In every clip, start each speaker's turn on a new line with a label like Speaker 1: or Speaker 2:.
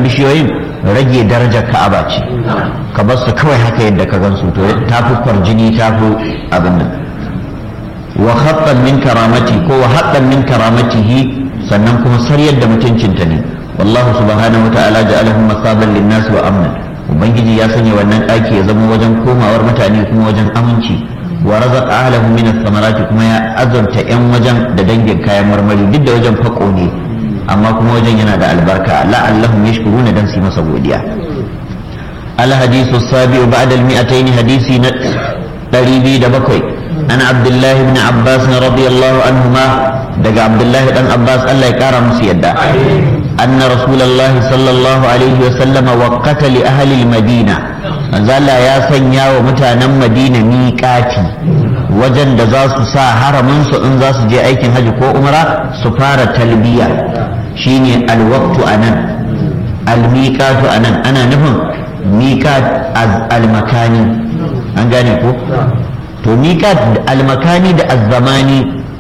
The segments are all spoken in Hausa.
Speaker 1: waɗannan bishiyoyin rage darajar ka'aba ce ka bar su kawai haka yadda ka gansu to ta fi kwarjini ta fi abin nan wa haqqan min karamati ko wa haqqan min karamatihi sannan kuma sariyar da mutuncinta ne wallahu subhanahu wata'ala ja'alahu masaban lin-nas wa amna ubangiji ya sanya wannan ɗaki ya zama wajen komawar mutane kuma wajen aminci wa razaqa ahlahu min ath-thamarati kuma ya azurta yan wajen da dangin kayan marmari duk da wajen fako ne amma kuma wajen yana da albarka la'allahum yashkuruna dan su masa godiya الحديث السابع بعد المئتين حديث دريبي دبكوي عن عبد الله بن عباس رضي الله عنهما دق عبد الله بن عباس الله يكرم سيدا أن رسول الله صلى الله عليه وسلم وقت لأهل المدينة زال يا سنيا ومتانا مدينة ميقاتي wajen da za su sa haramin su in za su je aikin hajji ko umra su fara talbiya shine alwaqtu anan almiqatu anan ana nufin miqat almakani an gane ko to miqat almakani da azzamani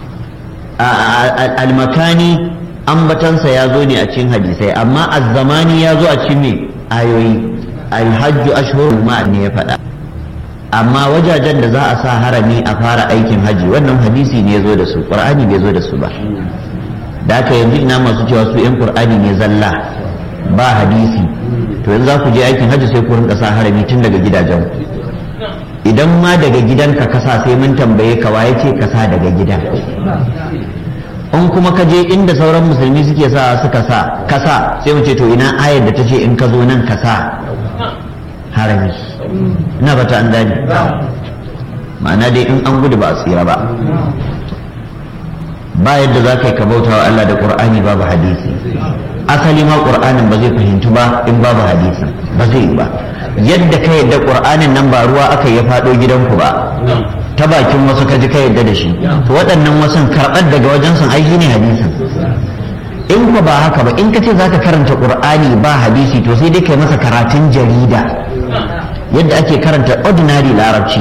Speaker 1: almakani ambatansa ya zo ne a cikin hadisai amma azzamani ya zo a cikin me ayoyi alhajju ashhurul ma ne ya faɗa amma wajajen da za a sa harami a fara aikin haji wannan hadisi ne ya zo da su qur'ani bai zo da su ba da haka yanzu ina masu cewa su yan qur'ani ne zalla ba hadisi to yanzu za ku je aikin haji sai ku rinka sa harami tun daga gidajen idan ma daga gidanka kasa sai mun tambaye ka waye ce kasa daga gidan in kuma ka je inda sauran musulmi suke sa suka sa kasa sai mu ce to ina ayar da ta ce in ka zo nan ka sa harami ina bata an gane ma'ana dai in an gudu ba a tsira ba ba yadda za ka yi ka bauta wa Allah da Qur'ani babu hadisi asali ma Qur'anin ba zai fahimtu ba in babu hadisi ba zai yi ba yadda ka yadda Qur'anin nan ba ruwa aka ya faɗo gidanku ba ta bakin wasu ka ji ka yadda da shi to waɗannan wasan karɓar daga wajen sun aiki ne hadisin in ka ba haka ba in ka ce za ka karanta Qur'ani ba hadisi to sai dai kai masa karatun jarida yadda ake karanta ordinary larabci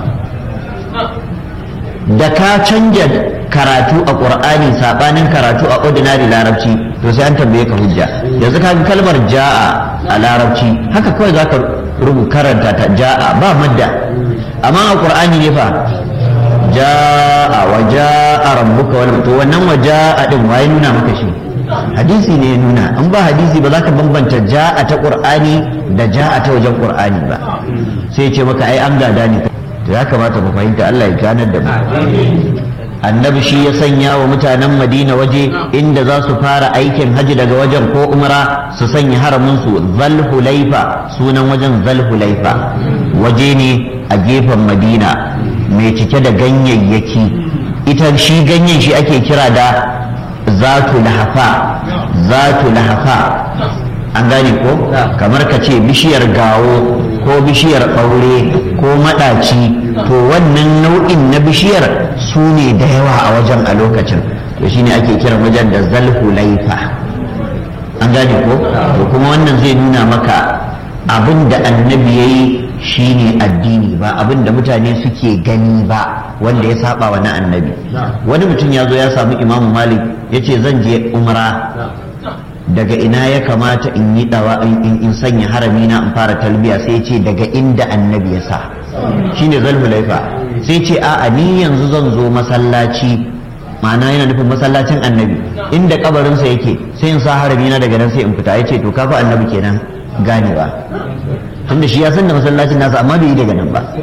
Speaker 1: da ka canja karatu a ƙur'ani saɓanin karatu a ordinary larabci to sai an tambaye ka hujja yanzu ka ga kalmar ja'a a larabci haka kawai za ka rubu karanta ta ja'a ba madda amma a ƙur'ani ne fa ja'a wa ja'a rabbuka wal to wannan wa ja'a din waye nuna maka shi hadisi ne ya nuna an ba hadisi ba za ka bambanta ja'a ta ƙur'ani da ja'a ta wajen ƙur'ani ba sai ce maka ai an gada ne to ya kamata mu fahimta Allah ya ganar da mu annabi shi ya sanya wa mutanen madina waje inda za su fara aikin haji daga wajen ko umra su sanya haramin su zalhulaifa sunan wajen zalhulaifa waje ne a gefen madina mai cike da ganyayyaki ita shi ganyen shi ake kira da zatu lahafa zatu lahafa an gane ko kamar ka ce bishiyar gawo ko bishiyar ɓaure ko maɗaci to wannan nau'in na bishiyar su ne da yawa a wajen a lokacin to shine ake kiran wajen da zalhu laifa an gane ko to kuma wannan zai nuna maka abin da annabi ya yi shine addini ba abin da mutane suke gani ba wanda ya saba wa na annabi wani mutum ya zo ya samu imamu malik ya ce zan je umra daga ina ya kamata in yi dawa in sanya harami na in fara talbiya sai ce daga inda annabi ya sa shine zalhulaifa sai ce a'a ni yanzu zan zo masallaci ma'ana yana nufin masallacin annabi inda kabarinsa yake sai in sa harami na daga nan sai in fita ya ce to kafa annabi kenan ganewa tunda shi ya san da masallacin nasa amma bai yi daga nan ba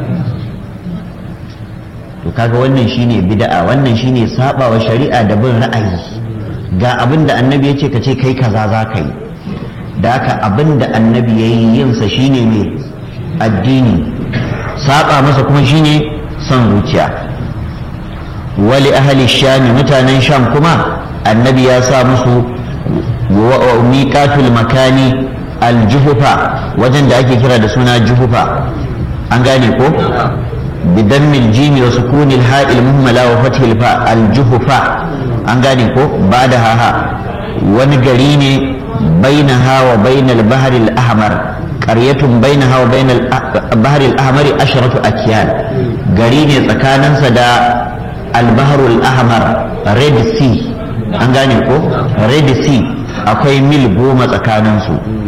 Speaker 1: to kaga wannan shine bid'a wannan shine sabawa shari'a da bin ra'ayi ga abin da annabi ya ce ka ce kai kaza za ka yi da haka abin da annabi ya yi yinsa shine mai addini saba masa kuma shine son zuciya wali ahli shami mutanen sham kuma annabi ya sa musu miqatul makani aljuhufa wajen da ake kira da suna juhufa an gane ko بدم الجيم وسكون الهاء المهملة وفتح الفاء الجهفاء an gane ko ba da haha wani gari ne bainaha wa bainal bahar al-ahmar qaryatun bainaha wa bainal bahar al-ahmar asharatu akyan gari ne tsakaninsa da al-bahr al-ahmar red sea an gane ko red sea akwai mil goma tsakaninsu